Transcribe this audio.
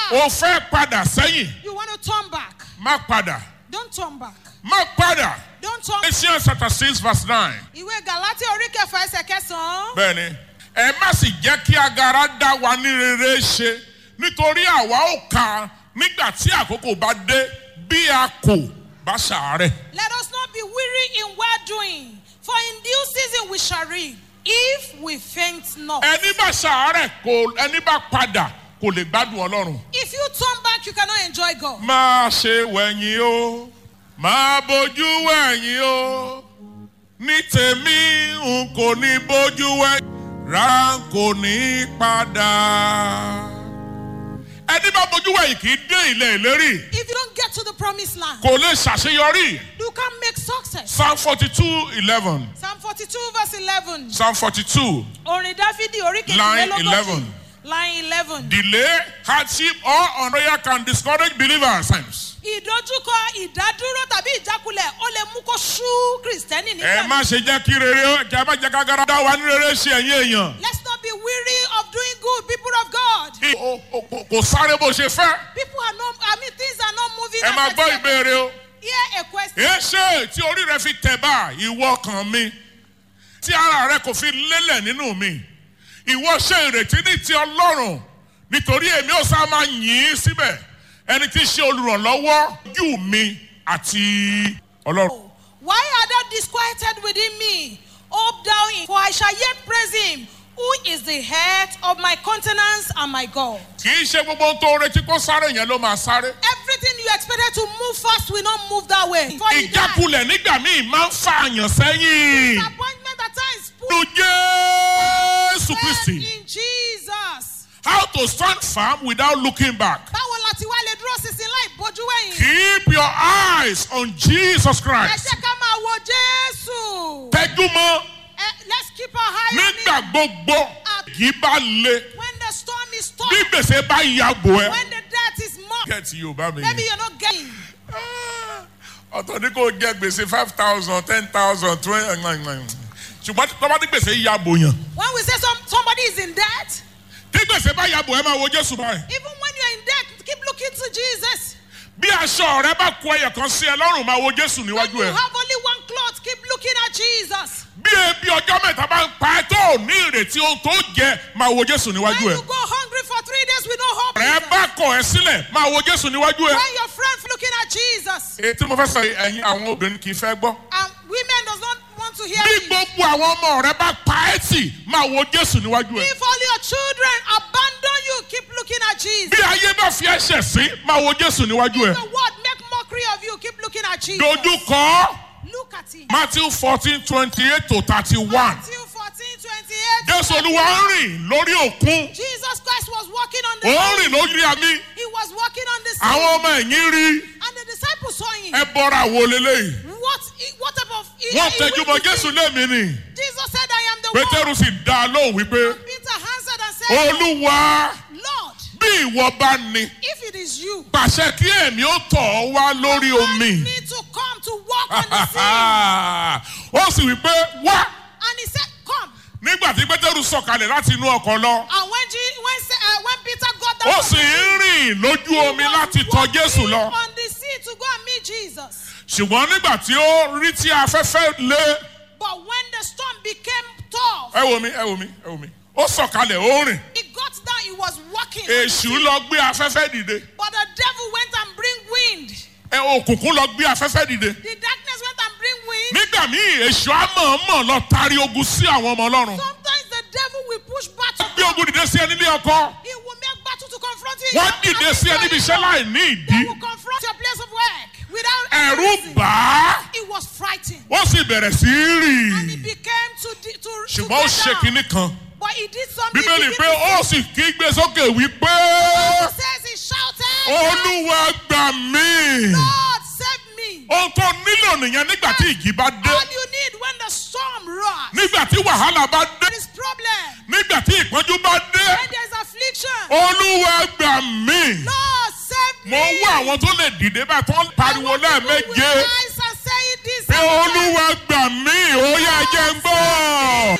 o fẹ́ padà sẹ́yìn You want to turn back. má padà Don't turn back. má padà. Don't turn Ephesians chapter six verse nine. Ìwé Gàlátì orí kẹfà ẹsẹ̀ kẹsàn-án. bẹ́ẹ̀ni ẹ má sì jẹ́ kí agara dá wa ní rere ṣe nítorí àwa ò kà nígbà tí àkókò bá dé bí a kò bá ṣàárẹ̀. Let us not be weary in well doing, for in due season we shall reap, if we faint not. ẹni bá ṣàárẹ̀ kò ẹni bá padà kò lè gbádùn ọlọ́run. If you turn back, you cannot enjoy God. má ṣe wẹ̀yìn o má bójú wẹ̀yìn o ní tèmi n kò ní bójú wẹ̀yìn rà n kò ní padà. ẹni bá bójú wẹ̀yìn kì í dé ilẹ̀ ìlérí If you don't get to the promised land, kò lè ṣàṣeyọrí. you can't make success. psalm forty two eleven Psalm 42, verse 11. psalm forty two Orin Dáfídì orí Line kejìlélógójì. 11. Line 11. delay hardship or unroyal can discourage believers. Ìdojúkọ ìdádúró tàbí ìjákulẹ̀ ó lè mú kó sú Kìrìsìtẹ́nì ẹ nígbà má ṣe jẹ́ kí rere kí a má jẹ́ kágara dá wa ní rere ṣe ẹ̀yìn èèyàn. Let's not be weary of doing good, people of God. O- o- o- kò sáré bó ṣe fẹ́. People are not, I mean, things are not moving. ẹ as máa gbọ́ expected. ìbéèrè o. Here a question. èéṣe tí orí rẹ fi tẹ̀ bá ìwọ kan mi tí ara rẹ kò fi lélẹ̀ nínú mi ìwọ ṣe ìrètí ní ti ọlọ́run nítorí èmi ò sá máa yìn ín síbẹ̀ ẹni tí í ṣe olùrànlọ́wọ́ ojú mi àti ọlọ́run. Why are thou disquieted within me? Hope thou in, for I shall yet praise him, who is the head of my countenance and my God. kì í ṣe gbogbo ohun tó retí kó sáré yẹn ló máa sáré. Everything you expected to move fast will not move that way. For you die. ìjákulẹ̀ nígbà míì máa ń fa àyàn sẹ́yìn. Disappointment at times put nínú jésù faith kristi in Jesus. how to stand firm without looking back. Báwo la ti wá lè dúró sísìn láì bójú wẹ̀yìn? keep your eyes on jesus Ẹ christ. jẹ́ ká máa wo Jésù. tẹ́jú mọ́ Eh, Let's keep our eye on nígbà him. gbogbo yìí bá le When the storm is tough, bí gbèsè bá ya bò ẹ́. when the debt is more, kẹ́ẹ̀tì yorùbá mi. maybe you're not getting. ọ̀tọ̀ ní kò jẹ́ gbèsè five thousand ten thousand twenty ṣùgbọ́n tọ́ba tí gbèsè ya bò yàn. When we say some, somebody is in debt, tí gbèsè bá ya bò ẹ́ máa wo jésù báyìí. even when you're in debt, keep looking to Jesus. bí aṣọ rẹ bá kó ẹyẹ kan sí ẹ lọ́rùn máa wo jésù When níwájú you ẹ. have only one cloth, keep looking at Jesus. bí ebi ọjọ́ mẹ́ta bá ń pa ẹ́ tó ò ní ìrètí ohun tó jẹ máa wo jésù When níwájú ẹ. you go hungry for three days with no hope, rẹ bá kọ̀ ẹ́ sílẹ̀ máa wo jésù níwájú ẹ. when your friend looking at Jesus, èyí tí mo fẹ́ sọ yìí, ẹ̀yin àwọn obìnrin kì í fẹ́ gbọ́. and women does not want to hear bí it. gbogbo àwọn ọmọ rẹ bá pa ẹ́ tì máa wo jésù níwájú ẹ. If all your children abandon you, keep looking at Jesus. bí ayé bá fi ẹsẹ̀ sí máa wo jésù níwájú ẹ. The world make mockery of you, keep looking at Jesus. dojú kọ́ Look at him. matthew fourteen twenty eight to thirty one. Matthew 14, 28. jésù olúwa ń rìn lórí òkun Jesus Christ was walking on the ó ń sea. rìn lórí àmì He was walking on the sea. àwọn ọmọ ẹ̀yìn rí And the disciples saw him. ẹ bọ́ra wo leléyìí. What, what type of. he- wọ́n he tẹjú mọ́ went to jésù see. lémi ni Jesus said, I am the one. pétérù sì dá a lóhùn wípé Peter answered and said, olúwa Lord, bí ìwọ bá ní if it is you, pàṣẹ kí èmi ó tọ̀ ọ́ wá lórí command omi. me to come to walk on the sea. ó sì wípé wá And he said, Come. nígbà tí pétérù sọ̀kalẹ̀ láti inú ọkọ̀ lọ And when, G, when, uh, when Peter got down, ó sì ń rìn lójú omi láti tọ̀ walking jésù lọ. on the sea to go and meet Jesus. ṣùgbọ́n nígbà tí ó rí tí afẹ́fẹ́ lé But when the storm became tough, ẹ wo mi ẹ wo mi ẹ wo mi ó sọ̀kalẹ̀ ó rìn he got down, he was walking. èṣù lọ gbé afẹ́fẹ́ dìde But the devil went and bring wind. ẹ òkùnkùn lọ gbé afẹ́fẹ́ dìde The darkness went and bring wind. nígbà míì èṣù á mọ̀ọ́mọ̀ lọ tari ogun sí àwọn ọmọ ọlọ́run Sometimes the devil will push battle. gbé ogun dìde sí ẹ nílé ọkọ He will make battle to confront you. wọ́n dìde sí ẹ níbi iṣẹ́ láì ní ìdí They will confront your place of work without any ẹ̀rù reason. bà á He was frightened. ó sì bẹ̀rẹ̀ sí í And he rìn became to, di- to, to ṣùgbọ́n ó get ṣe down. kinní kan But he did something. bíbélì He pé ó sì kígbe sókè wípé says he shouted, olúwa gbà mí Lord, save me. ohun tó nílò nìyẹn nígbà tí ìjì bá dé All you need when the storm roars. nígbà tí wàhálà bá dé There is problem. nígbà tí ìpọ́njú bá dé When there's affliction. olúwa gbà mí Lord, save me. mo ń wá àwọn tó lè dìde bá tó ń pariwo lẹ́ẹ̀méje With eyes and say it this pé and that. olúwa gbà mí ó yá jẹ́ ń gbọ́